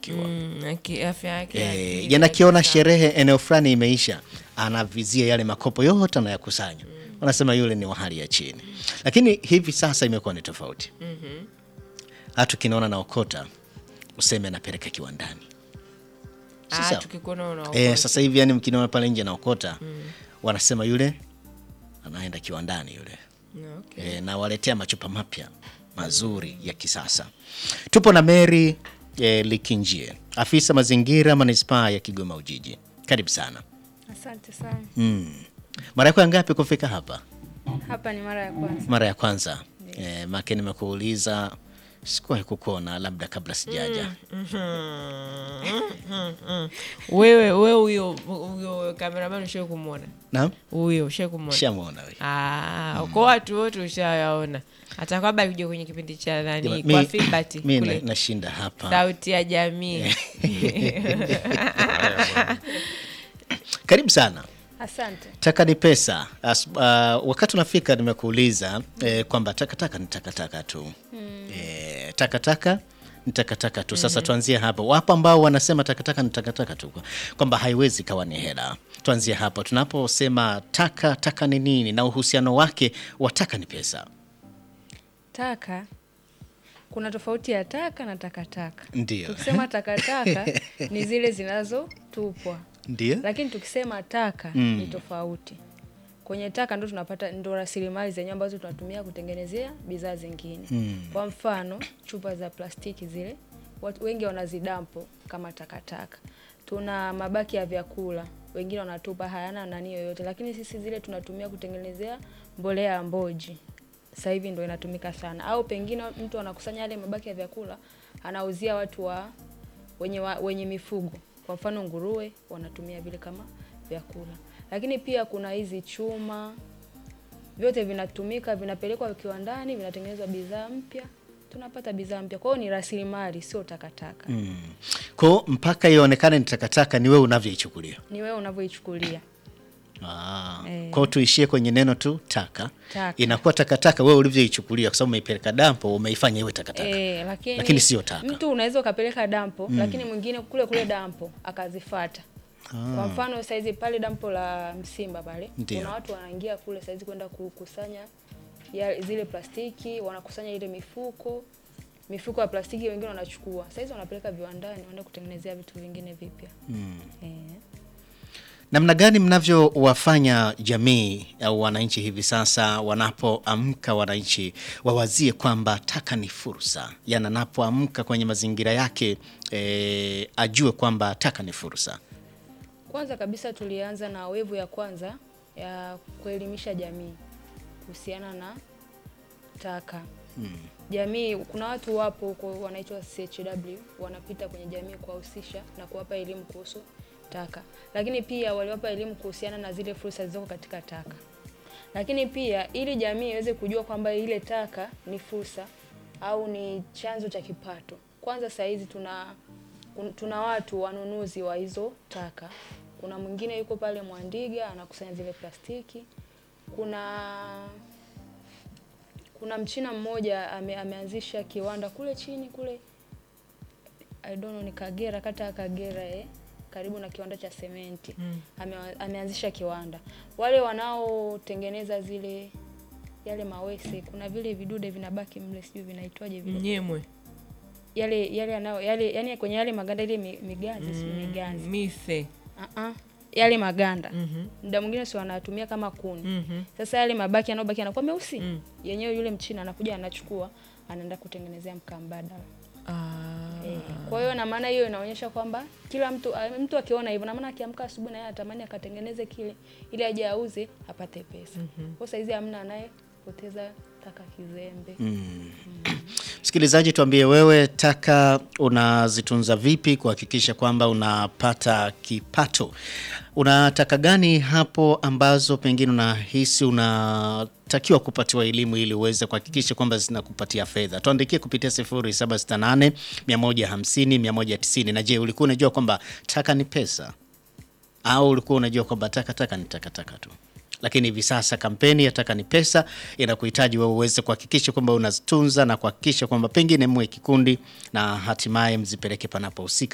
kuchanganyikiwa Mm, aki- afya yake ya Eh, akili yanakiona kabisa. sherehe eneo fulani imeisha, anavizia yale makopo yote anayakusanya. Wanasema yule ni wa hali ya chini, lakini hivi sasa imekuwa ni tofauti. Hata ukinaona naokota useme anapeleka kiwandani. Ah, Sasa- tukikuona una Eh, sasa hivi yani mkiniona pale nje naokota wanasema yule anaenda kiwandani yule okay. e, na waletea machupa mapya mazuri ya kisasa. Tupo na Mary e, Likinjie, afisa mazingira manispaa ya Kigoma Ujiji. Karibu sana. Asante sana. Mm. Mara yako ya ngapi kufika hapa? Hapa ni mara ya kwanza. Mara ya kwanza. E, make nimekuuliza sikuwahi kukuona labda kabla sijaja. wewe wewe huyo huyo kameraman ushai kumwona Naam, huyo ushai kumwona shamwona wewe. Ah, kwa watu wote ushayaona hata kwamba alikuja kwenye kipindi cha nani Jamani, kwa mi- Filbert mi kule na- nashinda hapa. sauti ya jamii Karibu sana. Asante. Taka ni pesa. As, uh, wakati unafika nimekuuliza eh, kwamba takataka ni takataka tu eh, takataka ni takataka tu. Sasa tuanzie hapo. Wapo ambao wanasema takataka ni takataka tu, kwamba haiwezi kawa ni hela. Tuanzie hapo tunaposema taka, taka ni nini na uhusiano wake wa taka ni pesa? Taka kuna tofauti ya taka na takataka. Ndio, Tukisema takataka ni zile zinazotupwa, ndio. lakini tukisema taka ni tofauti. Kwenye taka ndo tunapata ndo rasilimali zenyewe ambazo tunatumia kutengenezea bidhaa zingine. Kwa mfano chupa za plastiki zile watu wengi wanazidampo kama takataka. Tuna mabaki ya vyakula wengine wanatupa hayana nani yoyote, lakini sisi zile tunatumia kutengenezea mbolea ya mboji. Sasa hivi ndo inatumika sana, au pengine mtu anakusanya yale mabaki ya vyakula anauzia watu wa wenye, wa, wenye mifugo kwa mfano nguruwe wanatumia vile kama vyakula, lakini pia kuna hizi chuma, vyote vinatumika, vinapelekwa kiwandani, vinatengenezwa bidhaa mpya, tunapata bidhaa mpya. Kwa hiyo ni rasilimali, sio takataka. Mm. Kwa mpaka ionekane ni takataka ni wewe unavyoichukulia. Ni wewe unavyoichukulia. Ah, Eh. kwa hiyo tuishie kwenye neno tu taka. Taka. Inakuwa takataka wewe ulivyoichukulia, kwa sababu umeipeleka dampo, umeifanya iwe takataka. E, lakini, Lakini sio taka. Mtu unaweza ukapeleka dampo lakini mwingine kule kule dampo akazifata. Kwa mfano saizi pale dampo la Msimba pale Ndio. kuna watu wanaingia kule saizi kwenda kukusanya ya, zile plastiki, wanakusanya ile mifuko mifuko ya plastiki, wengine wanachukua saizi wanapeleka viwandani, wanaenda kutengenezea vitu vingine vipya eh. Namna gani mnavyowafanya jamii au wananchi hivi sasa wanapoamka, wananchi wawazie kwamba taka ni fursa, yaani anapoamka kwenye mazingira yake eh, ajue kwamba taka ni fursa. Kwanza kabisa tulianza na wevu ya kwanza ya kuelimisha jamii kuhusiana na taka. Jamii, kuna watu wapo huko wanaitwa CHW wanapita kwenye jamii kuwahusisha na kuwapa elimu kuhusu taka, lakini pia waliwapa elimu kuhusiana na zile fursa zilizoko katika taka. Lakini pia ili jamii iweze kujua kwamba ile taka ni fursa au ni chanzo cha kipato, kwanza saa hizi tuna kun- tuna watu wanunuzi wa hizo taka. Kuna mwingine yuko pale Mwandiga anakusanya zile plastiki. Kuna kuna mchina mmoja ame, ameanzisha kiwanda kule chini kule I don't know ni Kagera, kata ya Kagera eh, karibu na kiwanda cha sementi ame, ameanzisha kiwanda. Wale wanaotengeneza zile yale mawese, kuna vile vidude vinabaki mle, sijui vinaitwaje vile nyemwe yale yale yanayo yale yani kwenye yale maganda ile mi- migazi si migazi mise uh yale maganda Mhm. muda mwingine si wanatumia kama kuni Mhm. sasa yale mabaki yanayobaki yanakuwa meusi Mm. yenyewe yule mchina anakuja anachukua anaenda kutengenezea mkaa mbadala Ah. Eh, kwa hiyo na maana hiyo inaonyesha kwamba kila mtu a- mtu akiona hivyo na maana akiamka asubuhi na yeye atamani akatengeneze kile ili aje auze apate pesa. Kwa saizi hamna anayepoteza taka kizembe. Msikilizaji, tuambie wewe, taka unazitunza vipi kuhakikisha kwamba unapata kipato? Una taka gani hapo ambazo pengine unahisi unatakiwa kupatiwa elimu ili uweze kuhakikisha kwamba zinakupatia fedha? Tuandikie kupitia 0768 150 190. Na je, ulikuwa unajua kwamba taka ni pesa au ulikuwa unajua kwamba takataka ni takataka tu? Lakini hivi sasa kampeni ya taka ni pesa inakuhitaji wewe uweze kuhakikisha kwamba unazitunza na kuhakikisha kwamba pengine mwe kikundi na hatimaye mzipeleke panapohusika.